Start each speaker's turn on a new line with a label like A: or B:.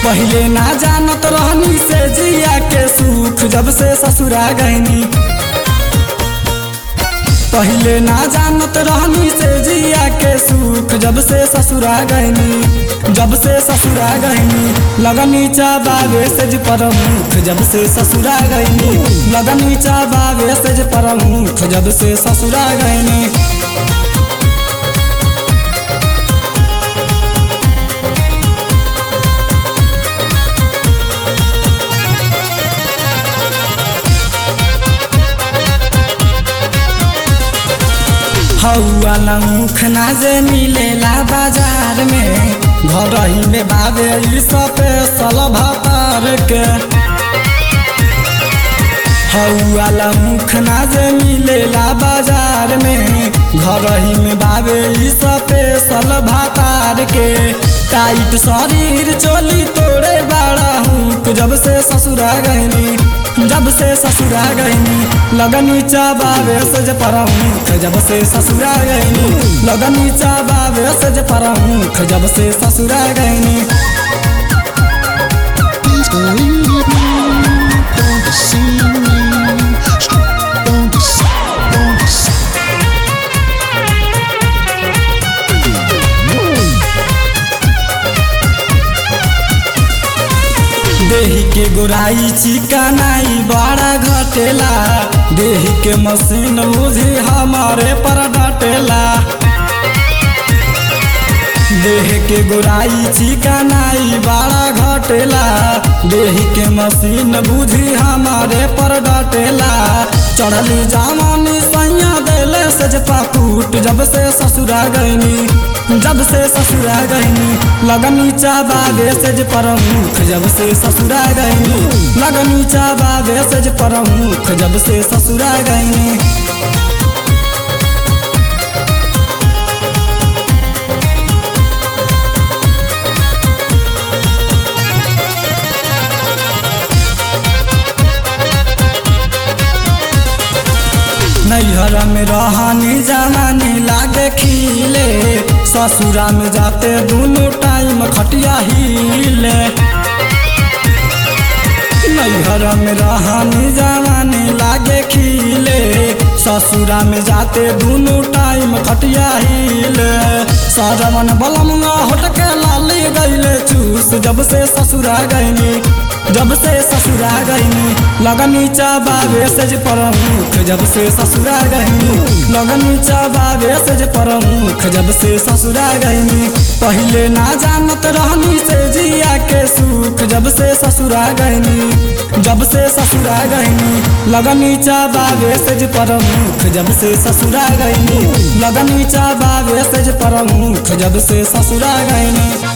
A: पहले ना जानत रहनी से जिया के सुख जब से ससुरा गईनी पहले ना जानत रहनी से जिया के सुख जब से ससुरा गईनी जब से ससुरा गईनी लगनी चाबावे सेज परमुख जब से ससुरा गईनी लगनी चाबावे सेज परमुख जब से ससुरा गईनी हौआ मुख ना जे मिलेला बाजार में घर ही में बाबे ई स्पेशल भातार के हौआ मुख ना जे मिलेला बाजार में घर ही में बाबे ई स्पेशल भातार के टाइट शरीर चोली तोड़े बाड़ा हूँ जब से ससुरा गईनी जब से ससुरा गईनी लगनी चाबावे सज परमुख जब से ससुरा गईनी लगनी चाबावे सज परमुख जब से ससुरा गईनी
B: Please believe me. Don't deceive me. Don't deceive. Don't deceive.
A: देही के गोराई चिकनाई बड़ा घटेला देही के मशीन बुझी हमारे पर डटेला देह के गोराई चिकनाई बड़ा घटेला देह के मशीन बुझी हमारे पर डटेला चढ़ली जामनी सैया देले सज पाकूट जब से ससुरा गईनी जब से ससुरा गईनी लगनी चाबावे सज परमुख जब से ससुरा गईनी लगनी चाबावे सज परमुख जब से ससुरा गईनी नैहर में रहनी जवानी लागे खिले ससुरा में जाते दोनों टाइम खटिया हिले नैहर में रहनी जवानी लागे खिले ससुरा में जाते दोनों टाइम खटिया हिले सरवन बलमुआ होटके लाली गईले चूस जब से ससुरा गईनी जब से ससुरा गईनी लगनी चाबावे सेज परमुख जब से ससुरा गईनी लगनी चाबावे सेज परमुख जब से ससुरा गईनी पहले ना जानत रहनी से जिया के सुख जब से ससुरा गईनी जब से ससुरा गईनी लगनी चाबावे सेज परमुख जब से ससुरा गईनी लगनी चाबावे सेज परमुख जब से ससुरा गईनी